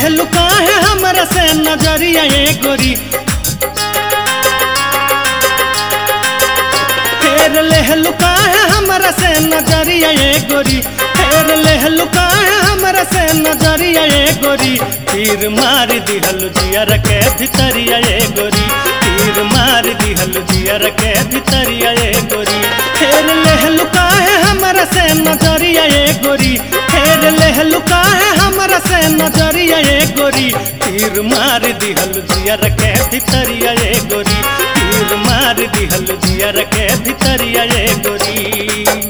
लेहलु काहे हमरा से नजरिया ए गोरी फेर लेहलु काहे हमरा से नजरिया ए गोरी फेर लेहलु काहे हमरा से नजरिया ए गोरी तीर मार दिहलु जियर के भितरिया ए गोरी तीर मार दिहलु जियर के भितरिया ए गोरी फेर लेहलु काहे हमरा से नजरिया ए गोरी फेर लेहलु काहे हमरा से नजरिया ए गोरी तीर मार दिहलु जियर के भितरिया ए गोरी तीर मार दिहलु जियर के भितरिया ए गोरी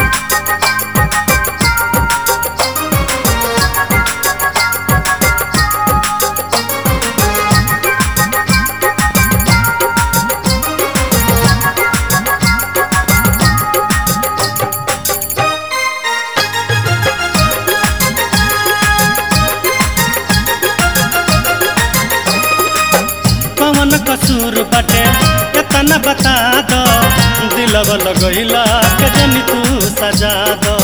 कवन कसूर बटे एतना बता दो दिलव लगैला के जनी तू सजा दो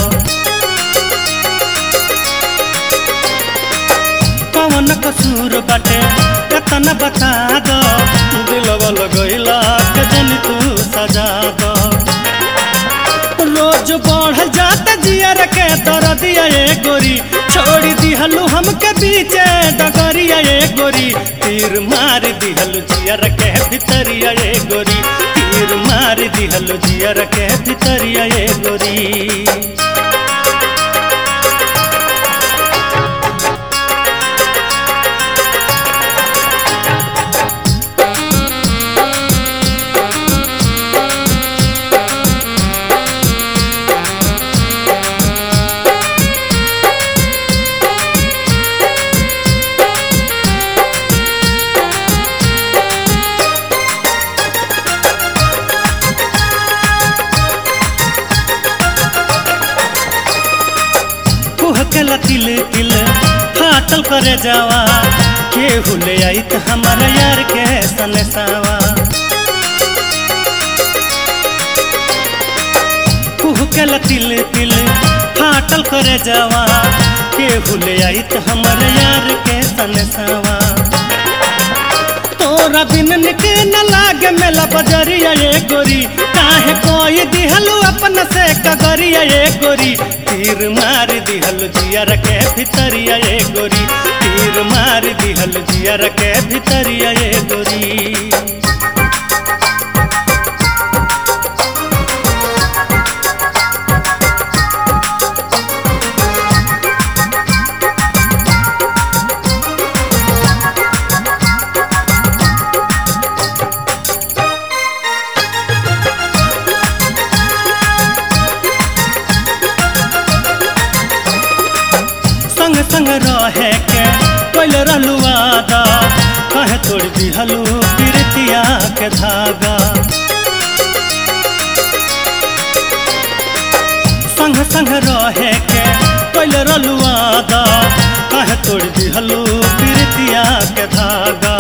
कवन कसूर बटे एतना बता दो दिलव लगैला के जनी तू सजा दो रोज बढ़ जाता जियर के दरदिया ए गोरी छोड़ दिहलु हमके बीचे डगरिया ए गोरी तीर मार दिहलु जियर के भितरिया ए गोरी तीर मार दिहलु जियर के भितरिया ए गोरी कुहकला तिल तिल फाटल करे जावा केहू ले आई त हमारा यार के सनसावा कुहकला तिल तिल फाटल करे जावा केहू ले आई त हमारा यार के सनसावा तोरा बिन निके न लागे मेला बजरिया ए गोरी काहे कोई दिहलु अपन से कगरिया ए गोरी तीर मार दिहलु जियर के भितरिया ए गोरी तीर मार दिहलु जियर के भितरिया ए गोरी संग संग रहे के कोइल रहलु वादा कहे तोड़ दिहलु प्रीतिया के धागा संग संग रहे के कोइल रहलु वादा कहे तोड़ दिहलु प्रीतिया के धागा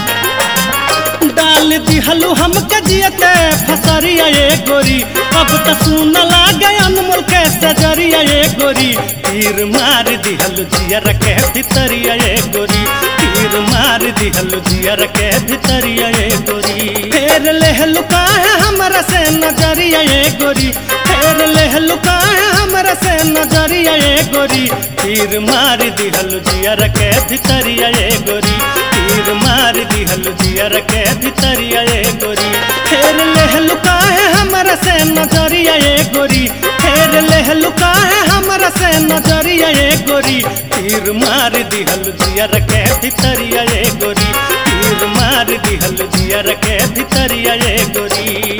डाल दिहलु हमके जियते फसरिया ए गोरी अब त सुन लागे अनमोल के सजरिया ए गोरी तीर मार दिहलु जियर के भितरिया ए गोरी तीर मार दिहलु जियर के भितरिया ए गोरी फेर लेहलु काहे हमरा से नजरिया ए गोरी फेर लेहलु काहे हमरा से नजरिया ए गोरी तीर मार दिहलु जियर के भितरिया ए गोरी तीर मार दिहलु जियर के भितरिया ए गोरी फेर लेहलु काहे हमरा से नजरिया ए गोरी फेर लेहलु काहे हमरा से नजरिया ए गोरी तीर मार दिहलु जियर के भितरिया ए गोरी तीर मार दिहलु जियर के भितरिया ए गोरी